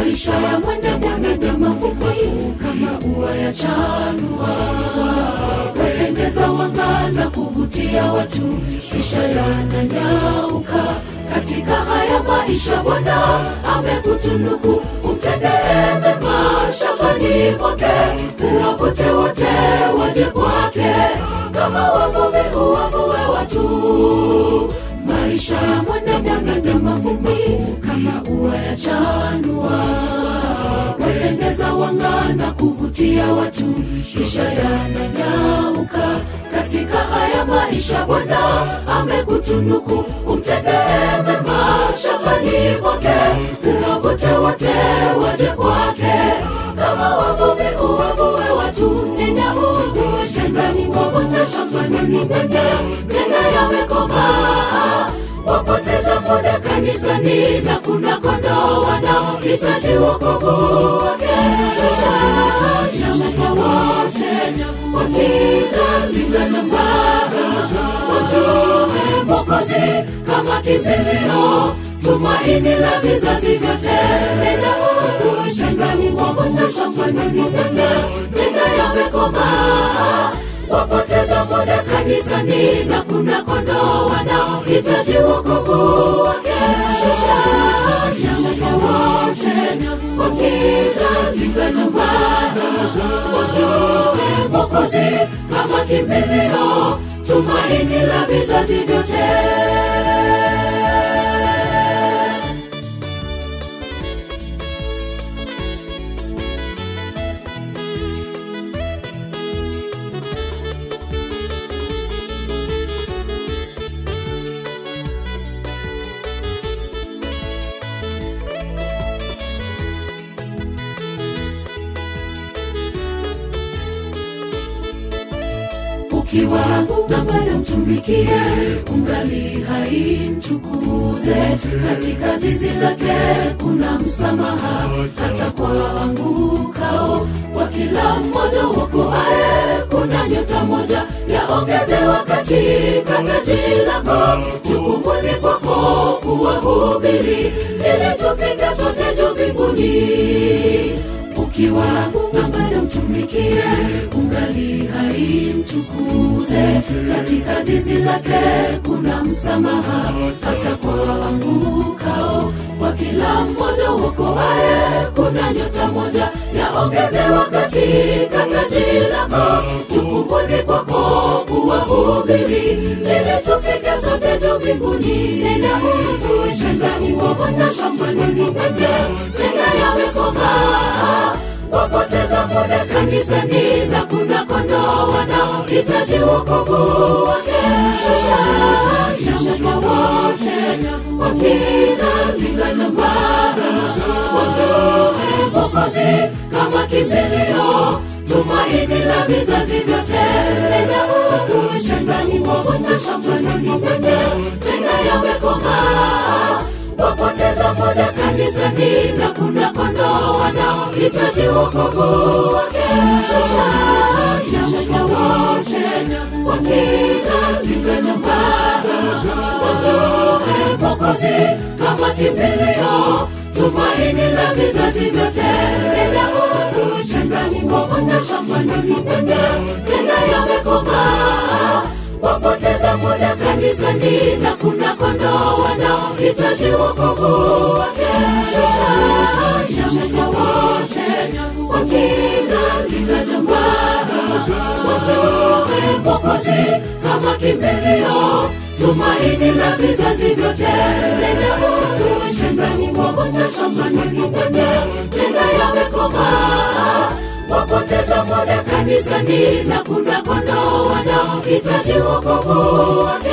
maisha ya mwanadamu mafupi kama ua ya chanua wapendeza wangana kuvutia watu kisha yananyauka katika haya maisha bwana amekutunuku umtendee mema shambani mwake uwavute wote waje kwake kama wavuvi uwavue watu maisha ya mwanadamu mafupi kama ua ya chanua wapendeza wangana kuvutia watu kisha yananyauka katika haya maisha bwana amekutunuku umtendee mema shambani mwake uwavute wote waje kwake kama wavuvi uwavue watu nenda uwavue shambani wavuna shambani nenda tena yamekomaa wapoteza muda kanisani na kuna kondoo wanaohitaji wokovu wake shamba wote wakila lingana mbara wajue mokozi kama kimbilio tumaini la vizazi vyote nenda uwavue shambani wavuna shambani nenda tena yamekomaa wapoteza muda kanisani na kuna kondoo wanaohitaji wokovu wake shamba wote wakila linganyumbani wajue mokozi kama kimbilio tumaini la vizazi vyote ukiwa na bado mtumikie ungali haimtukuze katika zizi lake kuna msamaha hata kwa angukao kwa kila mmoja wokoae kuna nyota moja yaongezewa katika taji lako jukumuni kwako kuwahubiri ili tufike sote juu mbinguni ukiwa na bado mtumikie ungali haimtukuze katika zizi lake kuna msamaha hata kwa angukao kwa kila mmoja uokoae kuna nyota moja yaongezewa katika taji lako jukumuni kwako kuwahubiri ili tufike sote juu mbinguni nenda uwavue shambani wavuna shambani mwende tena yamekomaa wapoteza muda kanisani na kuna kondoo wanaohitaji wokovu wake shamba wote wakila linganyambara wajue mokozi kama kimbilio tumaini la vizazi vyote nenda uwavue shambani wavuna shambani mwende tena yamekomaa wapoteza muda kanisani na kuna kondoo wanaohitaji wokovu wake shamba wote wakila linganyambara wajue mokozi kama kimbilio tumaini la vizazi vyote nenda uwavue shambani wavuna shambani mwende tena yamekomaa wapoteza muda kanisani na kuna kondoo wanaohitaji wokovu wake shamba wote wakila linganyambara wajue mokozi kama kimbilio tumaini la vizazi vyote nenda uwavue shambani wavuna shambani mwende tena yamekomaa wapoteza muda kanisani na kuna kondoo wanaohitaji wokovu wake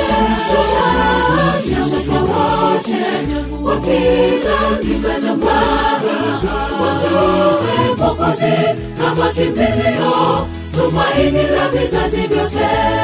shamba wote wakila linganyambara wajue mokozi kama kimbilio tumaini la vizazi vyote